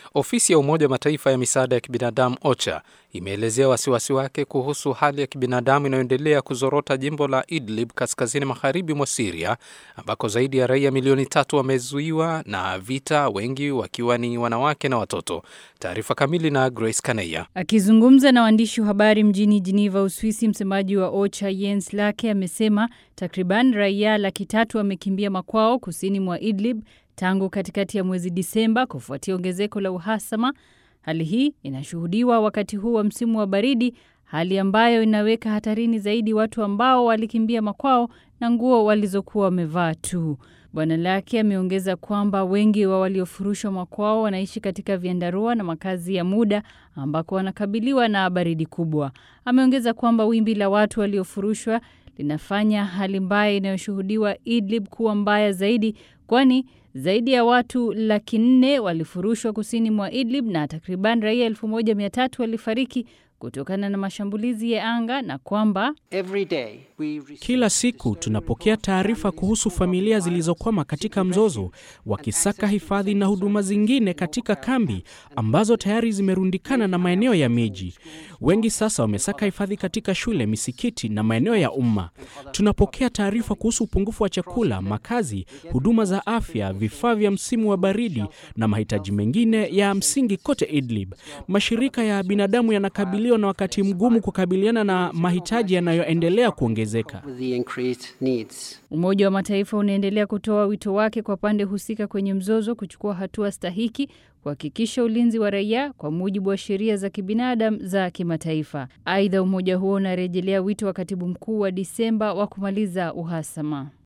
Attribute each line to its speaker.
Speaker 1: Ofisi ya Umoja wa Mataifa ya misaada ya kibinadamu OCHA imeelezea wasiwasi wake kuhusu hali ya kibinadamu inayoendelea kuzorota jimbo la Idlib kaskazini magharibi mwa Siria, ambako zaidi ya raia milioni tatu wamezuiwa na vita, wengi wakiwa ni wanawake na watoto. Taarifa kamili na Grace Kaneya.
Speaker 2: Akizungumza na waandishi wa habari mjini Geneva, Uswisi, msemaji wa OCHA Jens Lake amesema takriban raia laki tatu wamekimbia makwao kusini mwa Idlib tangu katikati ya mwezi Disemba kufuatia ongezeko la uhasama. Hali hii inashuhudiwa wakati huu wa msimu wa baridi, hali ambayo inaweka hatarini zaidi watu ambao walikimbia makwao na nguo walizokuwa wamevaa tu. Bwana Lake ameongeza kwamba wengi wa waliofurushwa makwao wanaishi katika vyandarua na makazi ya muda ambako wanakabiliwa na baridi kubwa. Ameongeza kwamba wimbi la watu waliofurushwa linafanya hali mbaya inayoshuhudiwa Idlib kuwa mbaya zaidi, kwani zaidi ya watu laki nne walifurushwa kusini mwa Idlib na takriban raia elfu moja mia tatu walifariki kutokana na mashambulizi ya anga na kwamba
Speaker 3: kila siku tunapokea taarifa kuhusu familia zilizokwama katika mzozo, wakisaka hifadhi na huduma zingine katika kambi ambazo tayari zimerundikana na maeneo ya miji. Wengi sasa wamesaka hifadhi katika shule, misikiti na maeneo ya umma. Tunapokea taarifa kuhusu upungufu wa chakula, makazi, huduma za afya, vifaa vya msimu wa baridi na mahitaji mengine ya msingi kote Idlib. Mashirika ya binadamu yanakabiliwa na wakati mgumu kukabiliana na mahitaji yanayoendelea kuongezeka.
Speaker 2: Umoja wa Mataifa unaendelea kutoa wito wake kwa pande husika kwenye mzozo kuchukua hatua stahiki kuhakikisha ulinzi wa raia kwa mujibu wa sheria za kibinadamu za kimataifa. Aidha, umoja huo unarejelea wito wa katibu mkuu wa Disemba wa kumaliza uhasama.